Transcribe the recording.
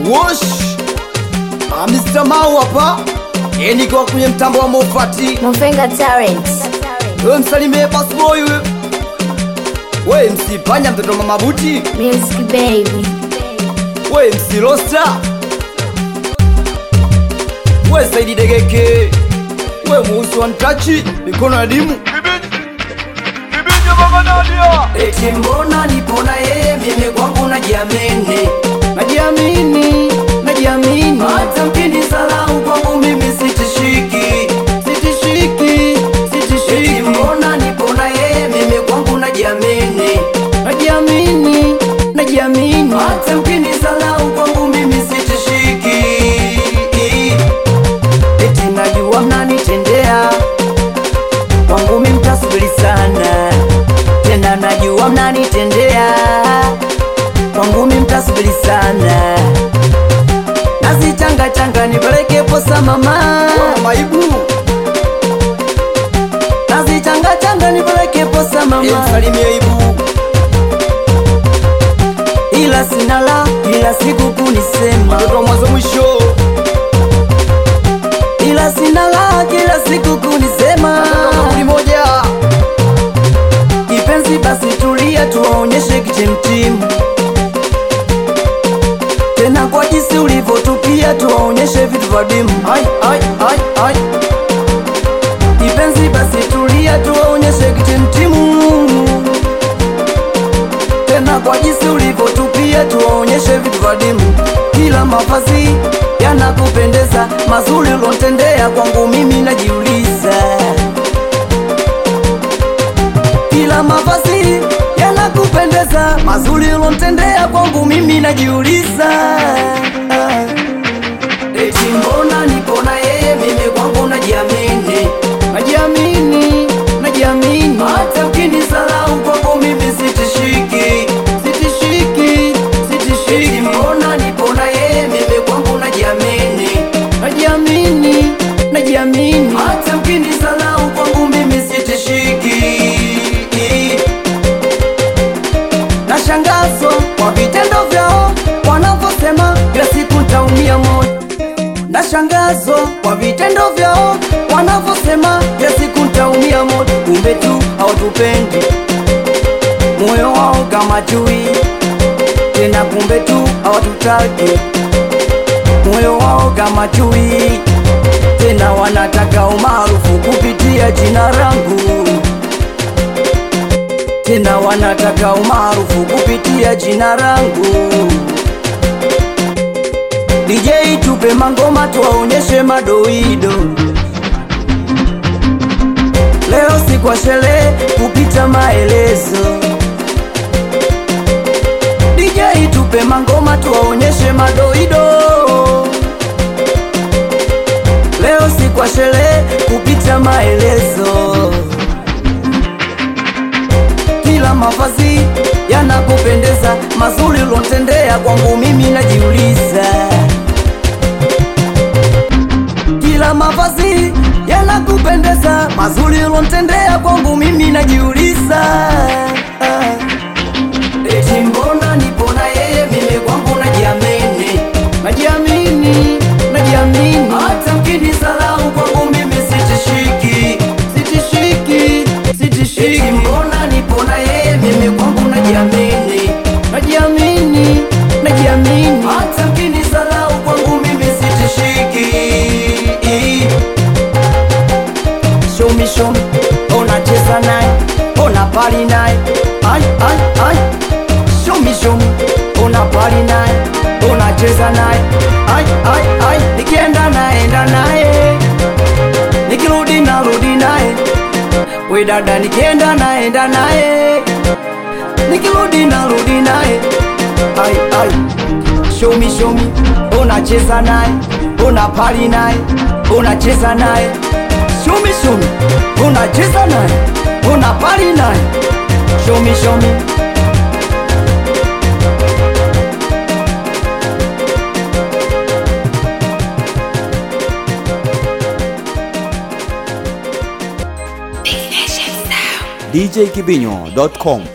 Wosh Ah, Mr. Mau hapa Eh, nikiwa kwenye mtambo wa Mofati Mofenga Talent. wewe msalimie boss boy wewe wewe msipanya mtoto wa mama buti Music baby. wewe msilosta wewe Saidi Degeke wewe muusi wa ntachi mikono ya dimu Eti mbona nipona yeye mimi kwangu najiamini najiamini najiamini hata mkini salau kwangu mimi sitishiki sitishiki sitishiki Eti mbona nipona yeye mimi kwangu najiamini najiamini najiamini hata mkini salau kwangu mimi sitishiki Eti najua mnanitendea kwangu mimi mtasubiri sana tena najua mnanitendea kwangu mimi mtasubiri sana nazichanga changa nipeleke posa mama maibu nazichanga changa nipeleke posa mama msalimie ibu ila sina la ila siku kunisema mtoto mwanzo mwisho ila sina la kila siku kunisema moja kipenzi basi tulia tuwaonyeshe kitimtimu tena kwa jinsi ulivyotupia tuwaonyeshe vitu vya dimu ai, ai, ai, ai. kipenzi basi tulia tuwaonyeshe kitimtimu tena kwa jinsi ulivyotupia tuwaonyeshe vitu vya dimu kila mavazi yanakupendeza mazuri ulontendea kwangu mimi najiuliza kila mavazi yanakupendeza mazuri ulontendea kwangu mimi najiuliza eti mbona nipona yeye mimi kwangu najiamini najiamini najiamini hata ukinisalau kwangu mimi sitishiki sitishiki sitishiki eti mbona nipona yeye mimi kwangu najiamini najiamini najiamini hata ukinisalau kwangu mimi sitishiki na shangazo kwa vitendo vyao wanavyosema kila siku ntaumia moyo na shangazo kwa vitendo vyao wanavyosema kila siku ntaumia moyo kumbe tu hawatupendi moyo wao kama chui tena kumbe tu hawatutaki moyo wao kama chui tena wanataka umaarufu kupitia jina langu tena wanataka umaarufu kupitia jina langu. DJ tupe mangoma tuwaonyeshe madoido. Leo si kwa sherehe kupita maelezo. DJ tupe mangoma tuwaonyeshe madoido. Leo si kwa sherehe kupita maelezo kila mavazi yanakupendeza, mazuri ulontendea kwangu mimi najiuliza. Kila mavazi yanakupendeza, mazuri ulontendea kwangu mimi najiuliza. Eti mbona nipona yeye mimi kwangu najiamini, najiamini, najiamini hata mkinisalau kwangu mimi sitishiki, sitishiki, sitishiki. Eti mbona nipona yeye mimi kwangu najiamini, najiamini, najiamini hata mkinisalau kwangu mimi sitishiki. Show me, show me, unacheza naye, una pali naye, ai, ai, ai. Show me, show me, una pali naye, unacheza naye, ai, ai, ai. Nikienda naenda naye, nikirudi narudi naye, we dada, nikienda naenda naye, nikirudi narudi naye, ai, ai. Show me, show me, unacheza naye, una pali naye, unacheza naye Show me, show me, unacheza naye, una pali naye. Show me, show me. djkibinyo.com